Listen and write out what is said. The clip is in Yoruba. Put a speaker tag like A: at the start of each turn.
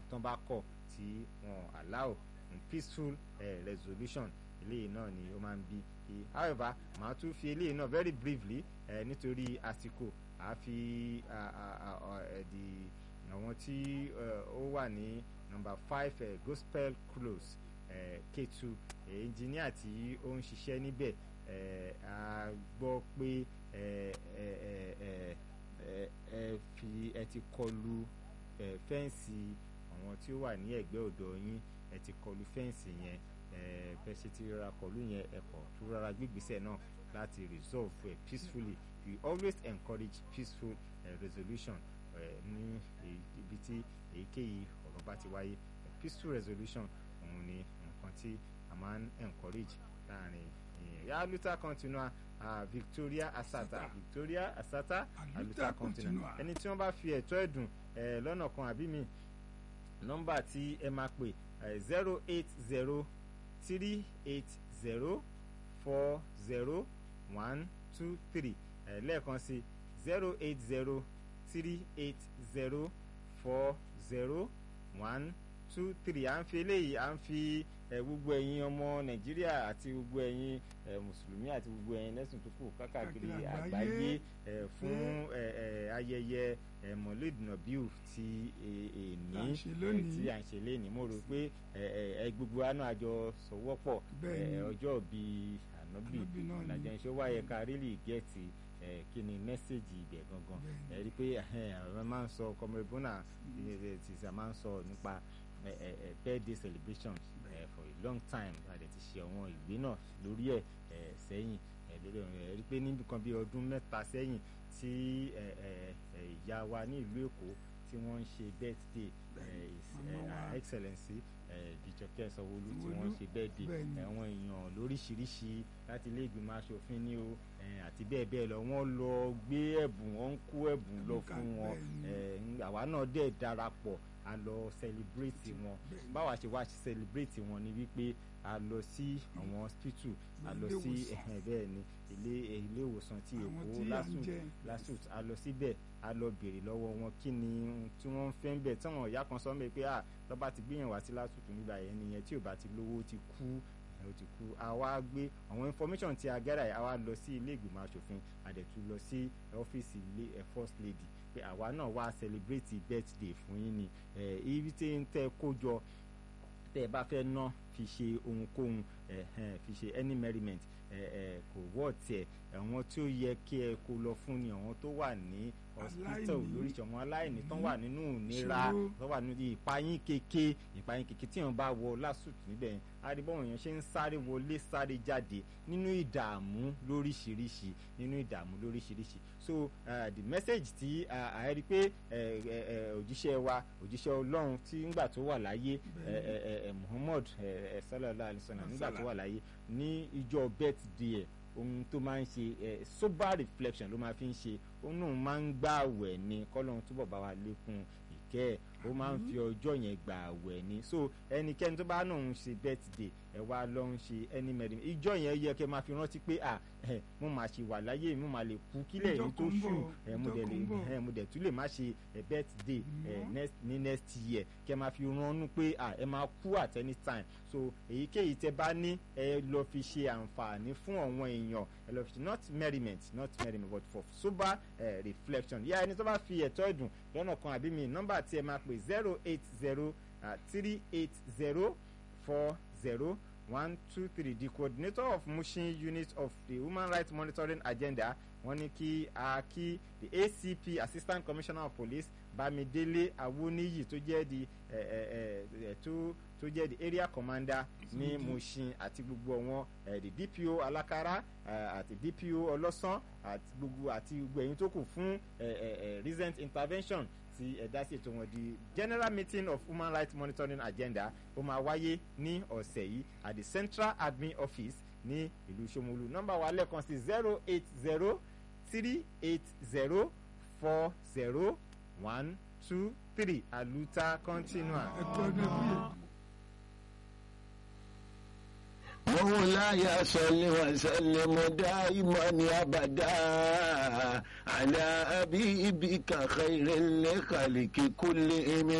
A: tó bá kọ̀ tí wọn allow peaceful uh, resolution eléyìí náà ni ó máa ń bí i however màá tún fi eléyìí náà very briefly uh, nítorí àsìkò àá fi di àwọn tí ó wà ní number five uh, gospel close uh, Ketu engineer tí ó ń ṣiṣẹ́ níbẹ̀ a gbọ́ pé ẹ fi ẹ ti kọlu fẹ́ǹsì àwọn tí ó wà ní ẹ̀gbẹ́ ọ̀dọ̀ yín ẹ ti kọlu fẹ́ǹsì yẹn bẹ́ẹ̀ ṣe ti rọra kọlu yẹn ẹ̀kọ́ tó rọra gbígbésẹ̀ náà láti resolve uh, peacefully we always encourage peaceful uh, resolution ní ibi tí èyíkéyìí ọ̀rọ̀ bá ti wáyé peaceful resolution òun ni nǹkan tí a máa ń encourage láàrin èèyàn yà luther continua uh, Victoria Asata Victoria Asata luther continua ẹni tí wọ́n bá fi ẹ̀tọ́ ẹ̀dùn lọ́nà kan àbí mi nọ́mbà tí ẹ máa pè zero eight zero three eight zero four zero one two three lẹ́ẹ̀kan sí zero eight zero three eight zero four zero one two three à ń fi eléyìí à ń fi gbogbo ẹ̀yin ọmọ nàìjíríà àti gbogbo ẹ̀yin mùsùlùmí àti gbogbo ẹ̀yin lẹ́sìn tó kù kákàkiri àgbáyé fún ayẹyẹ mọ̀lẹ́d nàbíù ti èní tí à ń ṣe léni mo rò pé gbogbo àná àjọ sọwọ́pọ̀ ọjọ́ bíi ànábì ìlàjà ìṣó wáyé ká rílì gẹ̀ẹ́tì kí ni mẹ́sẹ̀gì ibẹ̀ gangan ẹ rí i pé àwọn máa ń sọ kọmọrìbọ́nà ti sà máa ń sọ nípa birthday celebrations uh, for a long time àti ti ṣe àwọn ìwé náà lórí ẹ̀ sẹ́yìn lórí ọ̀rọ̀ ẹ̀ rí i pé níbi kan bí ọdún mẹ́ta sẹ́yìn tí ìyá wa ní ìlú Èkó tí wọ́n ń ṣe birthday her excellency Bíjọkẹ́ Sanwó-Olú tí wọ́n ń ṣe birthday àwọn èèyàn lóríṣiríṣi láti ilé ìgbìmọ̀ asòfin ní o àti bẹ́ẹ̀ bẹ́ẹ̀ lọ wọ́n lọ gbé ẹ̀bùn wọ́n ń kó ẹ̀bùn lọ fún wọn àwa náà dẹ̀ darapọ̀ a lọ celebrate wọn báwa ṣe wá celebrate wọn ni wípé a lọ sí àwọn hospital a lọ sí bẹ́ẹ̀ ni ilé ilé ìwòsàn ti Èkó LASUT LASUT a lọ síbẹ̀ a lọ béèrè lọ́wọ́ wọn kí ni tí wọ́n ń fẹ́ ń bẹ̀ tí àwọn ìyá kan sọ mẹ́ pé ah lọ́ba ti gbìyànjú wá sí LASUT nígbà yẹn nìyẹn tí ò bá ti lówó ó ti kú ó ti kú a wá gbé àwọn information tí a gẹ́rà yìí a wá lọ sí ilé ìgbìmọ̀ asòfin àdẹ̀tú lọ sí ọ́fíìsì ilé first lady pé àwa náà wá celebrate birthday fún yín ni ibi tí ń tẹ́ kó jọ tẹ́ ẹ bá fẹ́ ná fi ṣe ohunkóhun fi ṣe any merriment kò wọ́ tiẹ̀ àwọn tí ó yẹ kí ẹ kó lọ fún ni àwọn tó wà ní hospital lóríṣi àwọn aláìní tó wà nínú ìnira tó wà nínú ìpayín keke ìpayín keke tí wọn bá wọ LASUT níbẹ̀ adébọ̀wọ̀n yẹn ṣe ń sáré wọlé sáré jáde nínú ìdààmú lóríṣiríṣi nínú ìdààmú lóríṣiríṣi so uh, the message tí a rí pé òjíṣẹ́ wa òjíṣẹ́ ọlọ́run tí ńgbà tó wà láyé Muhammad sallallahu alaihi wasallam nígbà tó wà láyé ní ìjọ birthday ẹ̀ ohun tó máa ń ṣe sober reflection ló máa fi ń ṣe òun náà máa ń gbà àwẹ̀ ni kọ́lọ́run túbọ̀ bá wa lékún ìkẹ́ ẹ̀ ó máa ń fi ọjọ́ yẹn gbà àwẹ̀ ni so ẹnikẹ́ni tó bá náà ń ṣe birthday ẹ wá lọ ń ṣe ẹni mẹ́rin ìjọ yẹn yẹ kẹ́ máa fi rántí pé à ẹ mo máa ṣe wà láyé mo máa lè kú kílẹ̀ yìí tó ṣù ẹ mo dẹ̀ lè ẹ mo dẹ̀ tún lè má ṣe ẹ birthday ẹ next ní next year kẹ́ máa fi ránú pé à ẹ máa kú at any time so èyíkéyìí tẹ́ bá ní ẹ lọ fi ṣe àǹfààní fún àwọn èèyàn ẹ lọ fi ṣe not merriment not merriment but for sober uh, reflection yá ẹni tó bá fi ẹ̀tọ́ ẹ̀dùn lọ́nà kan àbí mi nọ́mbà tí ẹ máa pè zero eight zero three eight zero four zero one two three the coordinator of Mushin unit of the human rights monitoring agenda wọ́n ní kí a kí the ACP assistant commissioner of police Bámidélé Awóníyì tó jẹ́ di tó tó jẹ́ the area commander ní Mushin àti gbogbo wọn the DPO Alákàrà àti DPO Ọlọ́sàn àti gbogbo àti gbogbo ẹ̀yin tó kù fún recent intervention tí ẹ̀dá sí ètò wọn di general meeting of human rights monitoring agenda ó máa wáyé ní ọ̀sẹ̀ yìí at the central admin office ní ìlú Ṣómólú nọ́mbà wa lẹ́ẹ̀kan sí zero eight zero three eight zero four zero one two three aluta continua.
B: مولاي صل وسلم دائما ابدا على حبيبك خير الخلق كلهم